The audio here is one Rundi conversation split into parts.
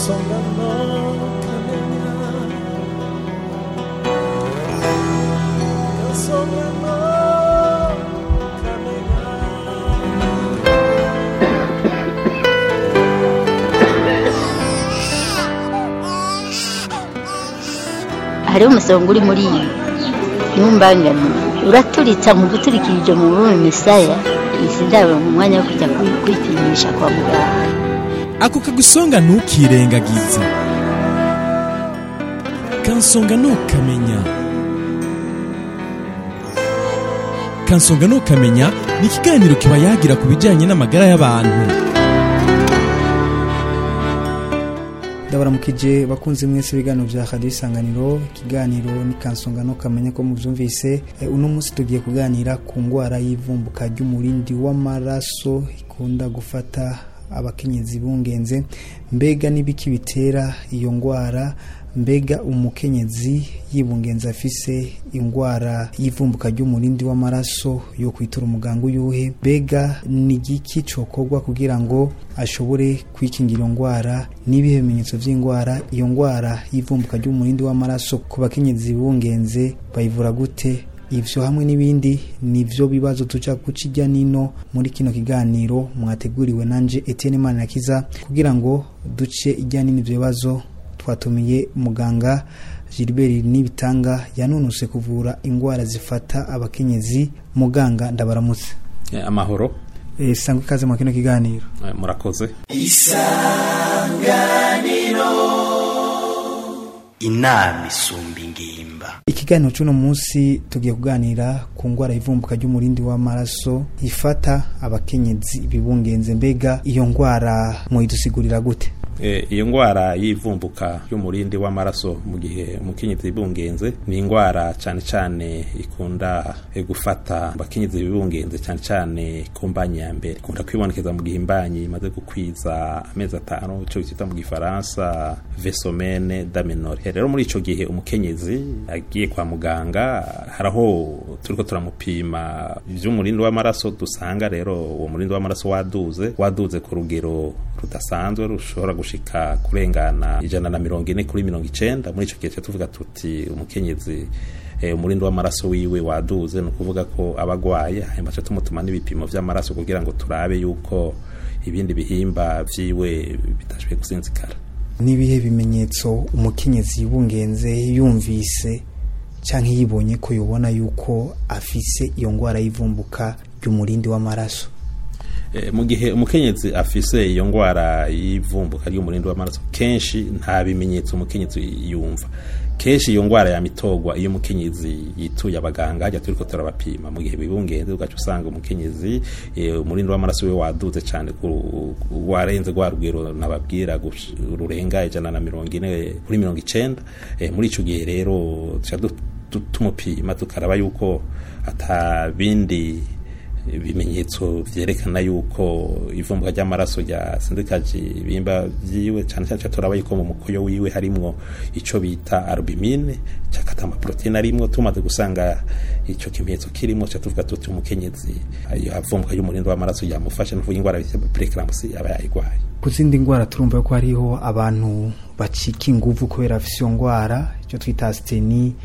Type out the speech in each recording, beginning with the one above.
kansonga no kamenya kansonga no kamenya hariho umusonga uri muri iyi ntumbangane uraturitsa mu guturikirije mu bume misaya izi ndabo mu mwanya wo kujya kwi- kwipimisha kwa muganga ako kagusonga ntukirengagize kansonga ntukamenya kansonga ntukamenya ni ikiganiro kiba yagira ku bijyanye n'amagara y'abantu ndabaramukije bakunze mwese ibiganiro bya radiyo isanganiro ikiganiro ni kansonga no kamenya ko mubyumvise Eh, uno munsi tugiye kuganira ku ndwara y'ivumbuka ry'umurindi w'amaraso ikunda gufata abakenyezi bungenze mbega n'ibiki bitera iyo ndwara mbega umukenyezi yibungenza afise indwara y'ivumbuka ry'umurindi w'amaraso yo kwitura umuganga uyuhe mbega ni igiki cokorwa kugira ngo ashobore kwikingira iyo ndwara n'ibihe bimenyetso by'indwara iyo ndwara y'ivumbuka ry'umurindi w'amaraso ku bakenyezi bungenze bayivura gute ivyo hamwe n'ibindi nivyo bibazo tuja guca ijya nino muri kino kiganiro mwateguriwe nanje Etienne Manirakiza kugira ngo duce ijya nino ivyo bibazo twatumiye muganga Gilbert Nibitanga yanunuse kuvura indwara zifata abakenyezi muganga ndabaramutse Eh, amahoro e, sangwe ikaze mu kino kiganiro eh, murakoze inama isumba ingimba ikiganiro cy'uno munsi tugiye kuganira ku ndwara y'ivumbuka ry'umurindi w'amaraso ifata abakenyezi bibungenze mbega iyo ndwara muyidusigurira gute Eh, iyo ndwara y'ivumbuka ry'umurindi w'amaraso mu gihe umukenyezi bibungenze ni indwara cyane cyane ikunda eh, gufata abakenyezi bibungenze cyane cyane ku mbanyi ya mbere ikunda kwibonekeza mu gihe imbanyi imaze gukwiza amezi atanu icyo bita mu gifaransa vesomene damenore rero muri icyo gihe umukenyezi agiye kwa muganga hari aho turiko turamupima iby'umurindi w'amaraso dusanga rero uwo murindi w'amaraso waduze waduze ku rugero rudasanzwe rushobora gushika kurengana ijana na mirongo ine kuri mirongo icenda muri ico gihe tuca tuvuga tuti umukenyezi eh, umurindi w'amaraso wiwe waduze ni ukuvuga ko aba agwaye hanyuma tuca tumutuma n'ibipimo vy'amaraso kugira ngo turabe yuko ibindi bihimba vyiwe bidashoboye gusinzikara n'ibihe bimenyetso umukenyezi yibungenze yumvise cyangwa yibonye ko yubona yuko afise iyo ndwara y'ivumbuka ry'umurindi w'amaraso Eh, mu gihe umukenyezi afise iyo ngwara y'ivumbuka ry'umurindi w'amaraso kenshi nta bimenyetso umukenyezi yumva kenshi iyo ngwara yamitogwa iyo umukenyezi yituye abaganga hajya turiko turabapima mu gihe bibungenze ugaca usanga umukenyezi eh, umurindi w'amaraso we waduze cyane ku- ku- warenze rwa rugero nababwira gush- rurenga ijana na mirongo ine kuri mirongo icenda Eh, muri ico gihe rero tuca du- du- tumupima tukaraba yuko ata bindi ibimenyetso vyerekana yuko ivumbuka ry'amaraso ryasindikaje ibimba vyiwe cyane cyane turaba yuko mu mukoyo wiwe harimwo ico bita albumine cakata amaproteine arimwo tumaze gusanga ico kimenyetso kirimo ca tuvuga tuti umukenyezi iyo avumbuka y'umurindo w'amaraso yamufasha nuvuga ingwara bita preeclampsia aba yayigwaye ku zindi ndwara turumva ko hariho abantu bacika inguvu kubera afise iyo ndwara icyo twita asiteni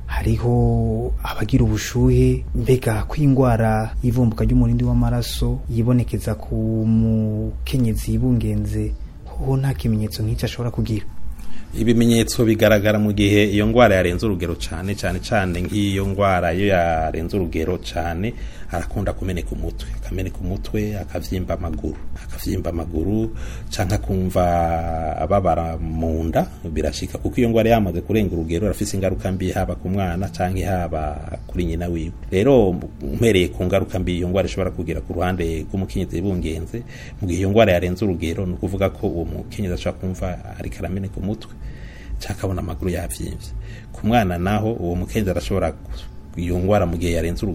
hariho abagira ubushuhe mbega ko indwara y'ivumbuka ry'umurindi w'amaraso yibonekeza ku mukenyezi yibungenze ho nta kimenyetso nk'icyo ashobora kugira ibimenyetso bigaragara mu gihe iyo ngwara yarenze urugero cyane cyane cyane nk'iyo ngwara iyo yarenze urugero cyane arakunda kumeneka umutwe akameneka umutwe akavyimba amaguru akavyimba amaguru canke akumva ababara mu nda birashika kuko iyo ngwara yamaze kurenga urugero arafise ingaruka mbi haba ku mwana canke haba kuri nyina wiwe rero umpereye ku ngaruka mbi iyo ngwara ishobora kugira ku ruhande rw'umukenyezi bungenze mu gihe iyo ngwara yarenze urugero ni ukuvuga ko uwo mukenyezi ashobora kumva ariko arameneka umutwe cyangwa akabona amaguru yavyimbye ku mwana naho uwo mukenyezi arashobora iyo ngwara mu gihe yarenze urugero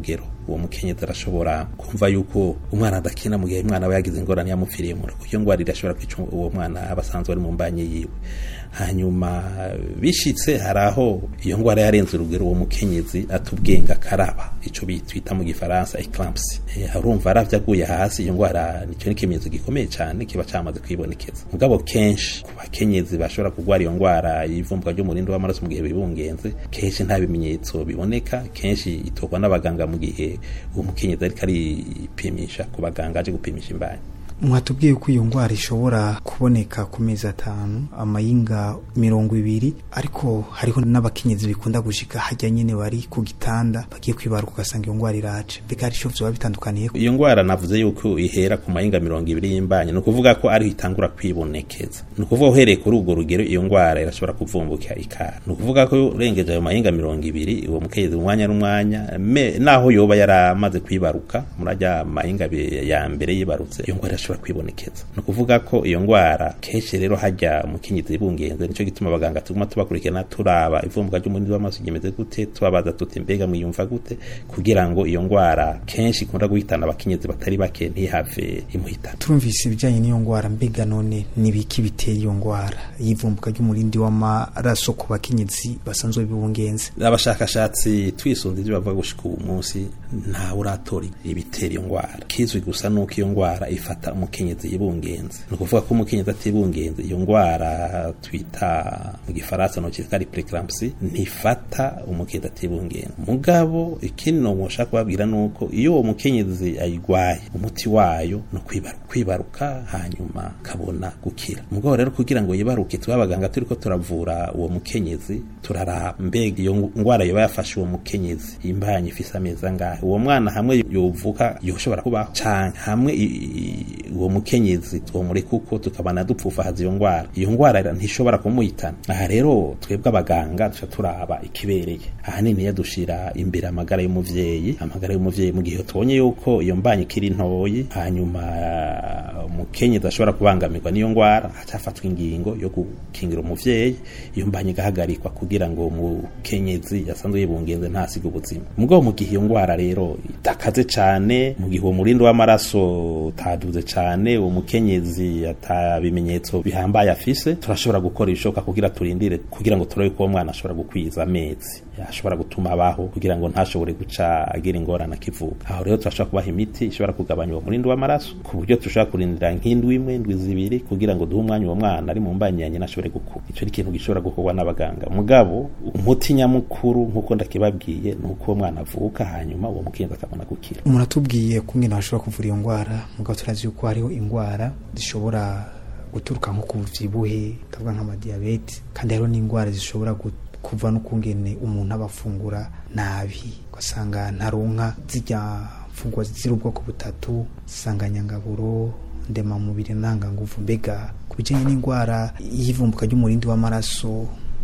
uwo mukenyezi arashobora kumva yuko umwana adakina mu gihe umwana aba yagize ingorane yamupfiriye mu rugo iyo ngwara irashobora kwica uwo mwana aba asanzwe ari mu mbanye yiwe hanyuma bishitse hari aho iyo ngwara yarenze urugero uwo mukenyezi atubwenga akaraba ico bitwita mu gifaransa eclampsy eh, arumva aravye aguye hasi iyo ngwara nicyo n'ikimenyetso gikomeye cyane kiba cyamaze kwibonekeza mugabo kenshi ku bakenyezi bashobora kugwara iyo ngwara y'ivumbuka ry'umurindi w'amaraso mu gihe bibungenze kenshi nta bimenyetso biboneka kenshi itorwa n'abaganga mu gihe uwo mukenyezi ariko aripimisha ku baganga aje gupimisha imbanyi mwatubwiye ko iyo ndwara ishobora kuboneka ku mezi atanu amayinga mirongo ibiri ariko hariho n'abakenyezi bikunda gushika hajya nyine bari ku gitanda bagiye kwibaruka ugasanga iyo ndwara iraje mbega hari icyo vyoba bitandukaniye iyo ngwara navuze yuko ihera ku mayinga mirongo ibiri y'imbanyi ni ukuvuga ko ariho itangura kwibonekeza ni ukuvuga uhereye kuri urwo rugero iyo ngwara irashobora kuvumbuka ikara ni ukuvuga ko urengeje ayo mayinga mirongo ibiri uwo mukenyezi umwanya n'umwanya me- naho yoba yaramaze kwibaruka muri ajya mayinga abiri ya mbere yibarutse iyo ngwara irashobora kwibonekeza ni ukuvuga ko iyo ngwara kenshi rero hajya umukenyezi ibungenze nicyo gituma abaganga tuguma tubakurikirana turaba ivumbuka ry'umurindi w'amaraso ryemeze gute tubabaza tuti mbega mwiyumva gute kugira ngo iyo ngwara kenshi ikunda guhitana abakenyezi batari bake ntihave imuhitana turumvise ibijyanye n'iyo ndwara mbega none ni biki bitera iyo ndwara y'ivumbuka ry'umurindi w'amaraso ku bakenyezi basanzwe bibungenze abashakashatsi twisunze ibyo bavuga gushika ubu munsi ntawe uratora ibitera iyo ngwara kizwi gusa nuko iyo ngwara ifata umukenyezi yibungenze ni ukuvuga ko umukenyezi atibungenze iyo ngwara twita mu gifaransa no cyitwa preeclampsy ntifata umukenyezi atibungenze mugabo ikindi no mushaka kubabwira nuko iyo uwo mukenyezi ayigwaye umuti wayo no kwibaruka kwibaruka hanyuma kabona gukira mugabo rero kugira ngo yibaruke twe abaganga turiko turavura uwo mukenyezi turaraba mbega iyo ngwara yoba yafashe uwo mukenyezi imbanyi ifise amezi angahe uwo mwana hamwe yovuka yoshobora kubaho canke hamwe i- i- uwo mukenyezi twomureka uko tukabana dupfufahaza iyo ngwara iyo ngwara ntishobora kumuhitana aha rero twebwe abaganga duca turaba ikibereye ahanini iyo dushira imbere amagara y'umuvyeyi amagara y'umuvyeyi mu gihe tubonye yuko iyo mbanyi ikiri ntoyi hanyuma uh, umukenyezi ashobora kubangamirwa n'iyo ngwara hacafatwa ingingo yo gukingira umuvyeyi iyo mbanyi igahagarikwa kugira ngo umukenyezi yasanzwe yibungenze ntasiga ubuzima mugabo mu gihe iyo ngwara rero itakaze cane mu gihe uwo murindi w'amaraso utaduze cane uwo mukenyezi ata bimenyetso bihambaye afise turashobora gukora ibishoboka kugira turindire kugira ngo turabe ko uwo mwana ashobora gukwiza amezi ashobora gutuma abaho kugira ngo ntashobore guca agira ingorane akivuka aho rero turashobora kubaha imiti ishobora kugabanya uwo murindi w'amaraso ku buryo dushobora kurindira nk'indwi imwe indwi zibiri kugira ngo duhe umwanya uwo mwana ari mu mbanyi ya nyina ashobore gukura icyo ni ikintu gishobora gukorwa n'abaganga mugabo umuti nyamukuru nk'uko ndakibabwiye ni uko uwo mwana avuka hanyuma uwo mukenzi akabona gukira umuntu atubwiye kumwe bashobora kuvura iyo ndwara mugabo turazi yuko hariho indwara zishobora guturuka nko ku byibuhe tuvuga nk'amadiyabete kandi hariho n'indwara zishobora gu- kuva no kungene umuntu aba afungura nabi ugasanga ntaronka zijya mfungwa ziri ubwoko butatu zisanganyangaburo ndemamubiri ntanganguvu mbega ku bijyanye n'indwara y'ivumbuka ry'umurindi w'amaraso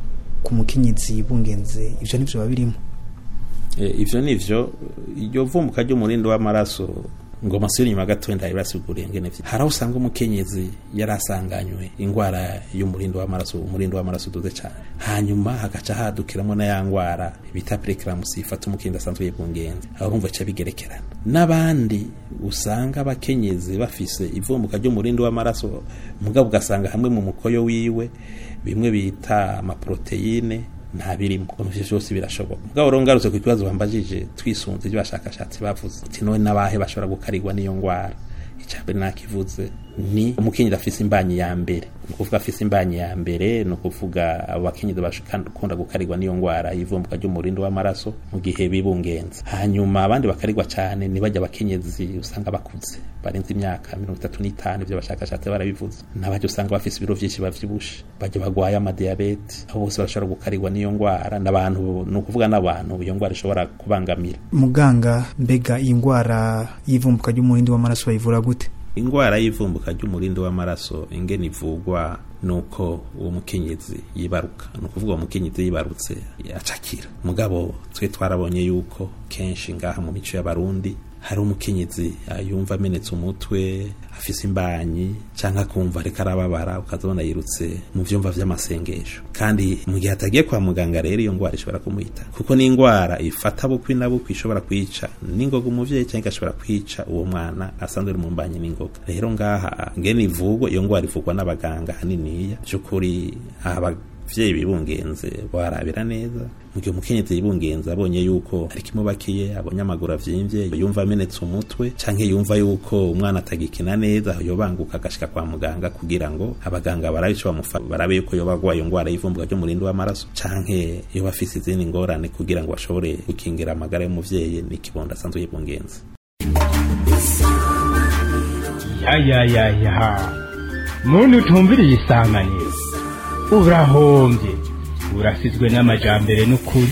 ku mukenyezi bungenze ibyo nibyo biba birimo E, ivyo nivyo iryo vumbuka ry'umurindi w'amaraso ngo masubire inyuma gato ndari basiguriye ngene vyo hari aho usanga umukenyezi yarasanganywe ingwara y'umurindi w'amaraso umurindi w'amaraso uduze cyane hanyuma hagaca hadukiramo na ya ngwara bita preeclampsy ifata umukenyezi asanzwe yibungenze aho urumva ca bigerekerana n'abandi usanga abakenyezi bafise ivumbuka ry'umurindi w'amaraso mugabo ugasanga hamwe mu mukoyo wiwe bimwe bita amaproteine nta birimo ivyo vyose birashoboka mugabo rero ngarutse ku kibazo bambajije twisunze ibyo bashakashatsi bavuze ati none n'abahe bashobora gukarirwa n'iyo ngwara icyambere nakivuze ni umukenyezi afise imbanyi ya mbere ni ukuvuga afise imbanyi ya mbere ni ukuvuga abo bakenyezi bakunda gukarirwa n'iyo ngwara y'ivumbuka ry'umurindi w'amaraso mu gihe bibungenze hanyuma abandi bakarirwa cyane ni bajya abakenyezi usanga bakuze barenze imyaka mirongo itatu n'itanu ibyo bashakashatsi barabivuze n'abajya usanga bafise ibiro vyinshi bavyibushe bajya bagwaye amadiyabete abo bose barashobora gukarirwa n'iyo ngwara n'abantu ni ukuvuga n'abantu iyo ngwara ishobora kubangamira muganga mbega iyi ndwara y'ivumbuka ry'umurindi w'amaraso bayivura gute ingwara y'ivumbuka ry'umurindi w'amaraso ingene ivugwa nuko uwo mukenyezi yibaruka ni ukuvuga uwo mukenyezi yibarutse acakira mugabo twe twarabonye yuko kenshi ngaha mu mico y'abarundi hari umukenyezi ah, yumva amenetse umutwe afise imbanyi canke akumva ariko arababara ukazabona yirutse mu vyumva vy'amasengesho kandi mu gihe atagiye kwa muganga rero iyo ngwara ishobora kumuhita kuko ni ingwara ifata bukwi na bukwi ishobora kwica n'ingoga umuvyeyi canke igashobora kwica uwo mwana asanzwe ari mu mbanyi n'ingoga rero ngaha ngene ivugwa iyo ngwara ivugwa n'abaganga haniniya vy'ukuri aba vyeyi bibungenze barabira neza mu gihe umukenyezi yibungenze abonye yuko ari kimubakiye abonye amaguru avyimbye yumva amenetse umutwe canke yumva yuko umwana atagikina neza yobanguka agashika kwa muganga kugira ngo abaganga barabe ico bamufa barabe yuko yoba agwaye ingwara y'ivumbuka ry'umurindi w'amaraso canke yoba afise izindi ngorane kugira ngo bashobore gukingira amagara y'umuvyeyi n'ikibondo asanzwe yibungenze ya ya ya ya muntu utumviriye isanganiro urahombye urasizwe n'amajambere n'ukuri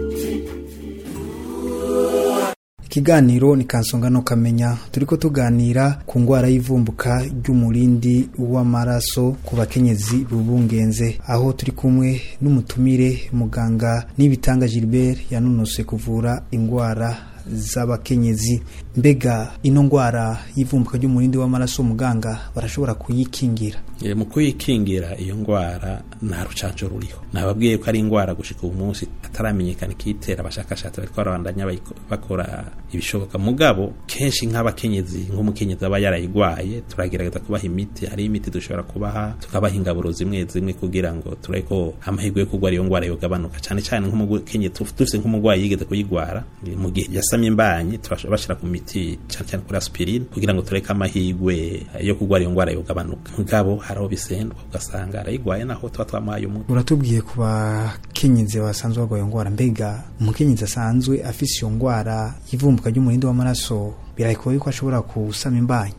ikiganiro ni kansonga no kamenya turiko tuganira ku ngwara y'ivumbuka ry'umurindi w'amaraso ku bakenyezi bubungenze aho turi kumwe n'umutumire muganga n'ibitanga Gilbert yanonose kuvura ingwara z'abakenyezi mbega ino ngwara y'ivumbuka ry'umurindi w'amaraso muganga barashobora kuyikingira E, mu kuyikingira iyo ngwara nta rucanco ruriho nababwiye ko ari ingwara gushika ubu munsi ataramenyekana ikitera abashakashatsi bariko barabandanya bayiko- bakora ibishoboka mugabo kenshi nk'abakenyezi nk'umukenyezi aba yarayigwaye turagerageza kubaha imiti hari imiti dushobora kubaha tukabaha ingaburo zimwe zimwe kugira ngo turabe ko amahirwe yo kugwara iyo ngwara yogabanuka cane cane nk'umukenyezi tuf- dufise nk'umugwayi yigeze kuyigwara e, mu gihe yasamye imbanyi turashobora bashira ku miti cane cane kuri aspirine kugira ngo tureke amahirwe yo kugwara iyo ngwara yogabanuka mugabo hari aho bisendwa ugasanga arayigwaye naho tuba twamuhaye umuti uratubwiye ku bakenyezi basanzwe barwaye iyo ngwara mbega umukenyezi asanzwe afise iyo ngwara y'ivumbuka ry'umurindi w'amaraso birayikoye ko ashobora kusama imbanyi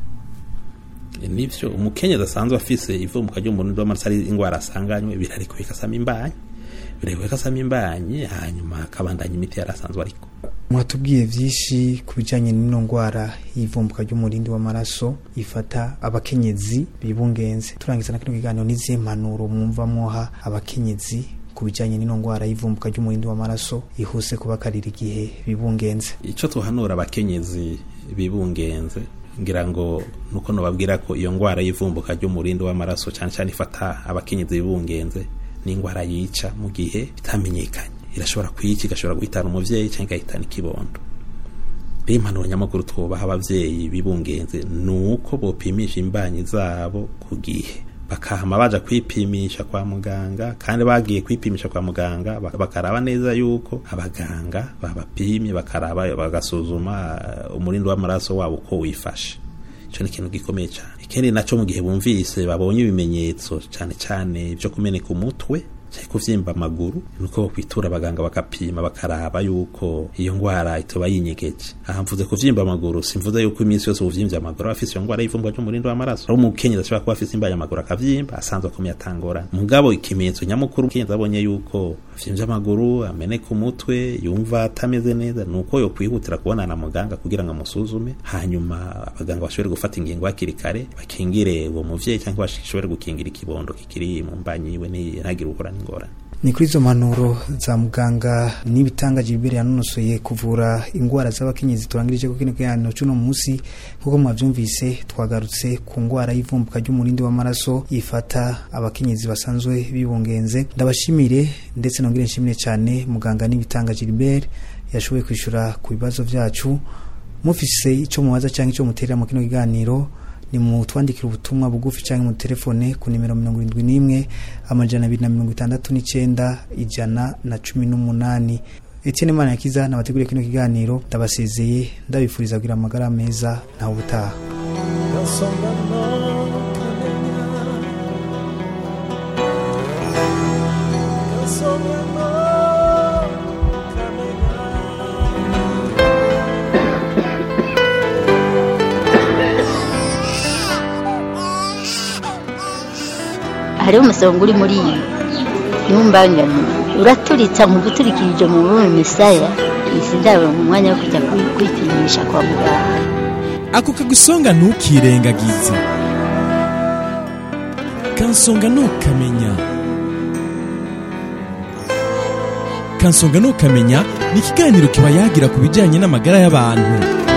E, nivyo umukenyezi asanzwe afise ivumbuka ry'umurindi w'amaraso ari ingwara asanganywe birarekuye kasama imbanyi birarekuye kasama imbanyi hanyuma akabandanya imiti yari asanzwe ariko mwatubwiye vyinshi ku bijanye n'ino ngwara y'ivumbuka ry'umurindi w'amaraso ifata abakenyezi bibungenze turangiza na kino kiganiro n'izihe mpanuro mwumva mwoha abakenyezi ku bijanye n'ino ngwara y'ivumbuka ry'umurindi w'amaraso ihuse kubakarira igihe bibungenze ico tuhanura abakenyezi bibungenze ngira ngo nuko nobabwira ko iyo ngwara y'ivumbuka ry'umurindi w'amaraso cane cane ifata abakenyezi bibungenze ni ingwara yica mu gihe bitamenyekanye irashobora kwica igashobora guhitana umuvyeyi canke igahitana ikibondo rero impanuro nyamukuru twubaha abavyeyi bibungenze ni uko bopimisha imbanyi zabo ku gihe bakahama baja kwipimisha kwa muganga kandi bagiye kwipimisha kwa muganga bak- bakaraba neza yuko abaganga babapimye bakaraba bagasuzuma eh, umurindi w'amaraso wabo uko wifashe ico ni ikintu gikomeye cyane ikindi naco mu gihe bumvise babonye ibimenyetso cane cane vyo kumeneka umutwe canke kuvyimba amaguru nuko bokwitura abaganga bakapima bakaraba yuko iyo ngwara itoba yinyegeje aha mvuze kuvyimba amaguru simvuze yuko iminsi yose uvyimvye amaguru aba afise iyo ngwara y'ivumbwa ry'umurindi w'amaraso ari umukenyezi ashobora kuba afise imbaye amaguru akavyimba asanzwe akomeye atangorana mugabo ikimenyetso nyamukuru umukenyezi abonye yuko vyimvye amaguru ameneka umutwe yumva atameze neza nuko yo kwihutira kubonana na muganga kugira ngo amusuzume hanyuma abaganga bashobore gufata ingingo hakiri kare bakingire uwo muvyeyi cyangwa bashobore gukingira ikibondo kikiri mu mbanyi yiwe ntagire uhura n'ingorane ni kuri izo mpanuro za muganga n'ibitanga Gilbert yanonosoye kuvura ingwara z'abakenyezi turangirije ko kino kiganiro cy'uno munsi nk'uko mwavyumvise twagarutse ku ngwara y'ivumbuka ry'umurindi w'amaraso ifata abakenyezi basanzwe bibungenze ndabashimire ndetse nongere nshimire cyane muganga n'ibitanga Gilbert yashoboye kwishura ku bibazo vyacu mufise ico mubaza cyangwa ico muterera mu kino kiganiro ni mu twandikira ubutumwa bugufi cyangwa mu telefone ku nimero mirongo irindwi n'imwe amajana abiri na mirongo itandatu n'icyenda ijana na cumi n'umunani Etienne Mana yakiza nabateguriye kino kiganiro ndabasezeye ndabifuriza kugira amagara meza ntawe ubutaha Kansonga no kamenya Kansonga no kamenya hariho umusonga uri muri iyi ntumbangane uraturitsa mu guturikirije mu bume misaya izi ndabo mu mwanya wo kujya kwi- kwipimisha kwa muganga ako kagusonga ntukirengagize kansonga ntukamenya kansonga ntukamenya ni ikiganiro kiba yagira ku bijyanye n'amagara y'abantu